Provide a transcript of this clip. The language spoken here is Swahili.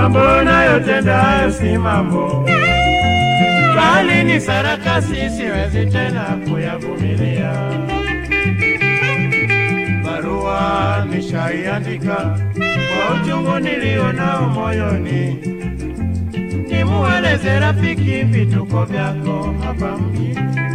mambo unayotenda hayo si mambo, bali ni sarakasi, siwezi tena kuyavumilia. Barua nishaiandika kwa uchungu nilio nao moyoni, nimueleze rafiki vituko vyako hapa mjini.